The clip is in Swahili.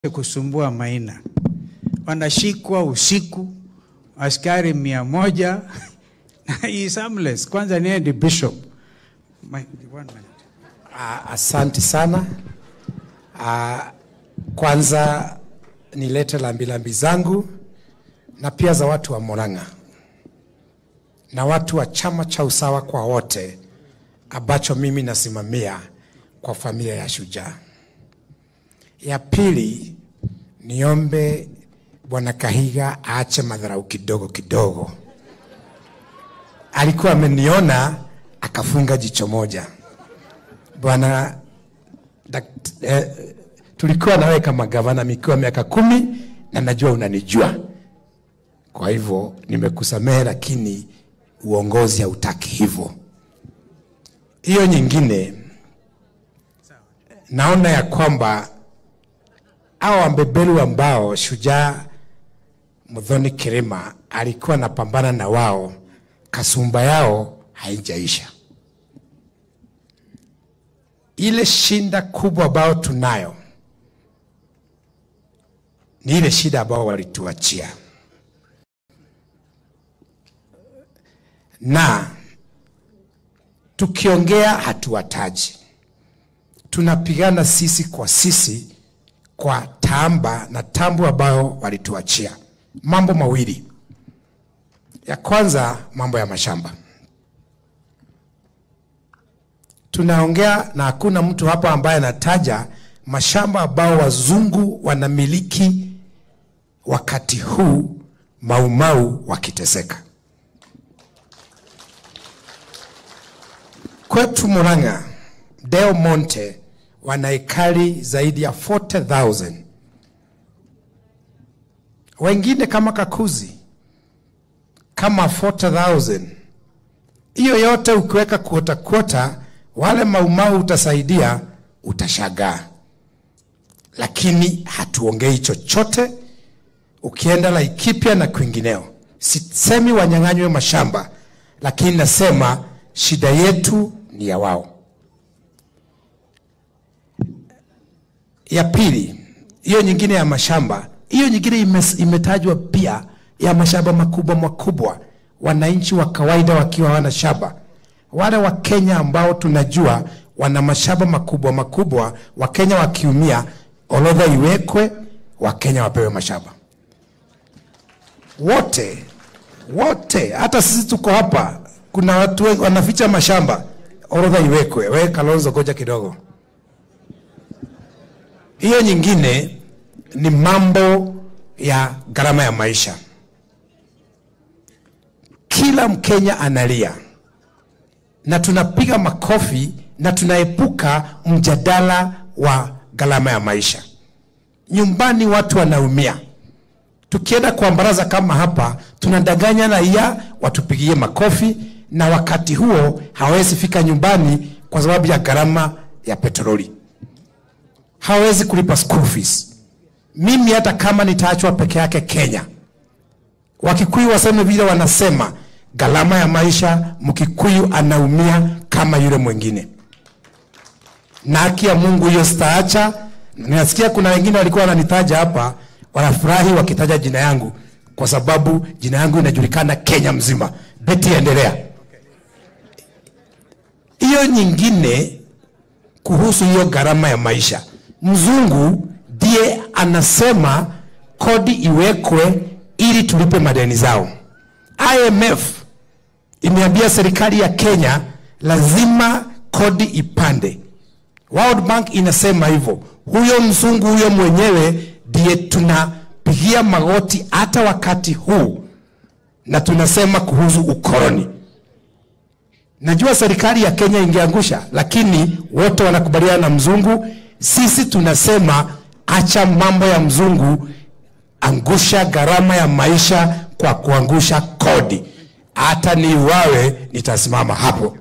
kusumbua Maina, wanashikwa usiku, askari mia moja na he is harmless. Kwanza niye ni bishop. My, one minute. Ah, Asante sana. Ah, Kwanza nilete lambilambi zangu na pia za watu wa Murang'a na watu wa chama cha usawa kwa wote ambacho mimi nasimamia kwa familia ya Shujaa. Ya pili, niombe Bwana Kahiga aache madharau kidogo kidogo. Alikuwa ameniona akafunga jicho moja. Bwana dakt- eh, tulikuwa nawe kama gavana mikiwa miaka kumi na najua unanijua, kwa hivyo nimekusamehe, lakini uongozi hautaki hivyo. Hiyo nyingine, naona ya kwamba hao wambebelu ambao Shujaa Muthoni Kirima alikuwa anapambana na wao, kasumba yao haijaisha. Ile shinda kubwa ambayo tunayo ni ile shida ambao walituachia, na tukiongea hatuwataji, tunapigana sisi kwa sisi kwa tamba na tambu ambayo walituachia. Mambo mawili, ya kwanza mambo ya mashamba tunaongea na hakuna mtu hapa ambaye anataja mashamba ambao wazungu wanamiliki wakati huu maumau wakiteseka. Kwetu Murang'a, Del Monte wana ekari zaidi ya 40,000 wengine kama Kakuzi kama 40,000 hiyo yote ukiweka kuota kuota, wale maumau utasaidia, utashagaa, lakini hatuongei chochote. Ukienda Laikipia na kwingineo, sisemi wanyang'anywe mashamba, lakini nasema shida yetu ni ya wao. Ya pili, hiyo nyingine ya mashamba, hiyo nyingine imes- imetajwa pia ya mashamba makubwa makubwa, wananchi wa kawaida wakiwa hawana shamba. Wale wa Kenya ambao tunajua wana mashamba makubwa makubwa, Wakenya wakiumia, orodha iwekwe, Wakenya wapewe mashamba wote wote, hata sisi tuko hapa, kuna watu wengi wanaficha mashamba, orodha iwekwe. Wewe Kalonzo, goja kidogo. Hiyo nyingine ni mambo ya gharama ya maisha. Kila Mkenya analia na tunapiga makofi na tunaepuka mjadala wa gharama ya maisha. Nyumbani watu wanaumia. Tukienda kwa baraza kama hapa, tunadanganya raia watupigie makofi, na wakati huo hawezi fika nyumbani kwa sababu ya gharama ya petroli, hawezi kulipa school fees. Mimi hata kama nitaachwa peke yake Kenya, Wakikuyu waseme vile wanasema, gharama ya maisha, Mkikuyu anaumia kama yule mwingine, na haki ya Mungu hiyo sitaacha. Ninasikia kuna wengine walikuwa wananitaja hapa, wanafurahi wakitaja jina yangu, kwa sababu jina yangu inajulikana Kenya mzima. Beti, endelea. Hiyo nyingine kuhusu hiyo gharama ya maisha, mzungu ndiye anasema kodi iwekwe ili tulipe madeni zao. IMF imeambia serikali ya Kenya lazima kodi ipande. World Bank inasema hivyo. Huyo mzungu huyo mwenyewe ndiye tunapigia magoti hata wakati huu, na tunasema kuhusu ukoloni. Najua serikali ya Kenya ingeangusha, lakini wote wanakubaliana na mzungu. Sisi tunasema acha mambo ya mzungu, angusha gharama ya maisha kwa kuangusha kodi. Hata niuawe, nitasimama hapo.